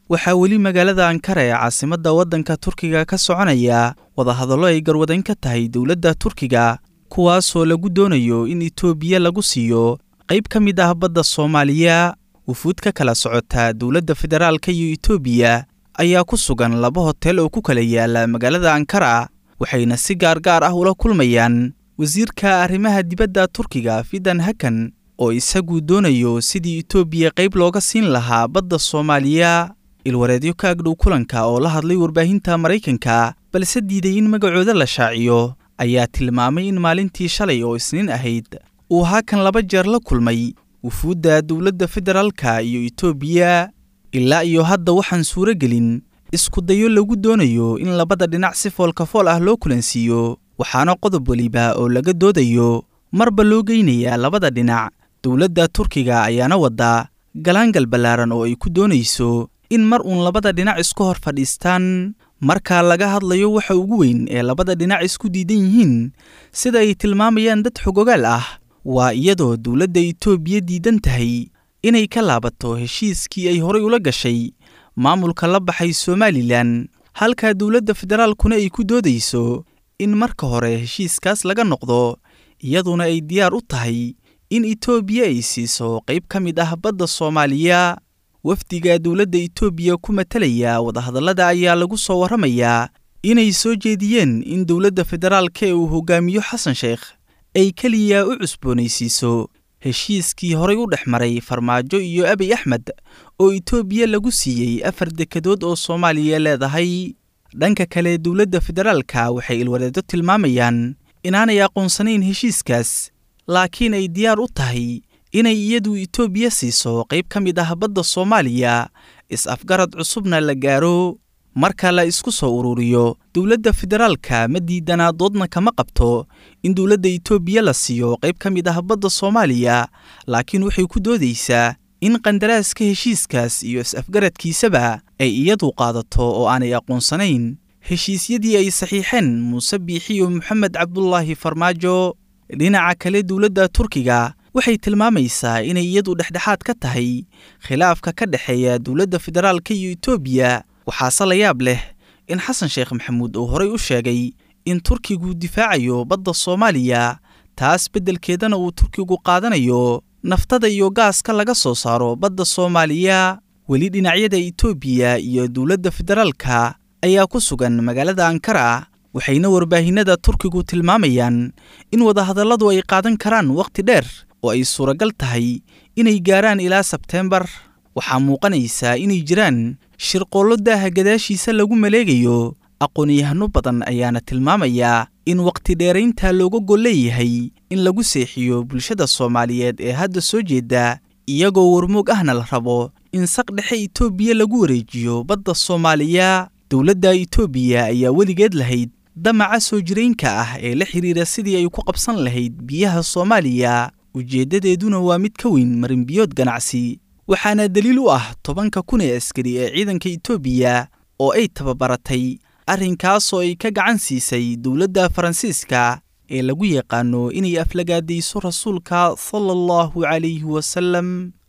waxaa weli magaalada ankara ee caasimadda waddanka turkiga ka soconaya wadahadallo ay garwadayn ka tahay dowladda turkiga kuwaasoo lagu doonayo in itoobiya lagu siiyo qayb ka mid ah badda soomaaliya wufuud ka kala socota dowladda federaalka iyo itoobiya ayaa ku sugan laba hotel oo ku kala yaala magaalada ankara waxayna si gaargaar ah ula kulmayaan wasiirka arrimaha dibadda turkiga fidan hakan oo isagu doonayo sidii itoobiya qayb looga siin lahaa badda soomaaliya ilwareedyo ka agdhow kulanka oo la hadlay warbaahinta maraykanka balse diiday in magacooda la shaaciyo ayaa tilmaamay in maalintii shalay oo isniin ahayd uu hakan laba jeer la kulmay wufuudda dowladda federaalka iyo itoobiya ilaa iyo hadda waxaan suuro gelin iskudayo lagu doonayo in labada dhinac si foolkafool ah loo kulansiiyo waxaana qodob weliba oo laga doodayo marba loo geynayaa labada dhinac dowladda turkiga ayaana wadda galaangal ballaaran oo ay ku doonayso in mar uun labada dhinac isku hor fadhiistaan marka laga hadlayo waxa ugu weyn ee labada dhinac isku diidan yihiin sida ay tilmaamayaan dad xogogaal ah waa iyadoo dowladda itoobiya diidan tahay inay ka laabato heshiiskii ay horay ula gashay maamulka la baxay somalilan halka dowladda federaalkuna ay ku doodayso in marka hore heshiiskaas laga noqdo iyaduna ay diyaar u tahay in itoobiya ay siiso qayb ka mid ah badda soomaaliya wafdiga dowladda itoobiya ku matalaya wadahadallada ayaa lagu soo warramayaa inay soo jeediyeen in dowladda federaalka ee uu hogaamiyo xasan sheekh ay keliya u cusboonaysiiso heshiiskii horay u dhex maray farmaajo iyo abiy axmed oo itoobiya lagu siiyey afar dekedood oo soomaaliya leedahay dhanka kale dowladda federaalka waxay ilwareedo tilmaamayaan inaanay aqoonsanayn heshiiskaas laakiin ay diyaar u tahay inay iyadu itoobiya siiso qayb ka mid ah badda soomaaliya is-afgarad cusubna la gaaro marka la isku soo ururiyo dowladda federaalka ma diidanaa doodna kama qabto in dowladda itoobiya la siiyo qayb ka mid ah badda soomaaliya laakiin waxay ku doodaysaa in qandaraaska heshiiskaas iyo is-afgaradkiisaba ay iyadu qaadato oo aanay aqoonsanayn heshiisyadii ay saxiixeen muuse biixiyo moxamed cabdulaahi farmaajo dhinaca kale dowladda turkiga waxay tilmaamaysaa inay iyadu dhexdhexaad ka tahay khilaafka ka dhexeeya dowladda federaalka iyo itoobiya waxaase la yaab leh in xasan sheekh maxamuud uu horay u sheegay in turkigu difaacayo badda soomaaliya taas beddelkeedana uu turkigu qaadanayo naftada iyo gaaska laga soo saaro badda soomaaliya weli dhinacyada itoobiya iyo dowladda federaalka ayaa ku sugan magaalada ankara waxayna warbaahinada turkigu tilmaamayaan in wadahadalladu ay qaadan karaan wakhti dheer oo ay suuragal tahay inay gaaraan ilaa sebteembar waxaa muuqanaysaa inay jiraan shirqoollo daaha gadaashiisa lagu maleegayo aqoon-yahano badan ayaana tilmaamayaa in wakhti dheeraynta looga gol leeyahay in lagu seexiyo bulshada soomaaliyeed ee hadda soo jeeda iyagoo warmoog ahna la rabo in saq dhexe itoobiya lagu wareejiyo badda soomaaliya dowladda itoobiya ayaa weligeed lahayd damaca soo jiraynka ah ee la xidhiira sidii ay ku qabsan lahayd biyaha soomaaliya ujeeddadeeduna waa mid ka weyn marinbiyood ganacsi waxaana daliil u ah tobanka kun ee askari ee ciidanka itoobiya oo ay tababaratay arrinkaasoo ay ka gacan siisay dowladda faransiiska ee lagu yaqaano inay aflagaadayso rasuulka sala allahu calayhi wasallam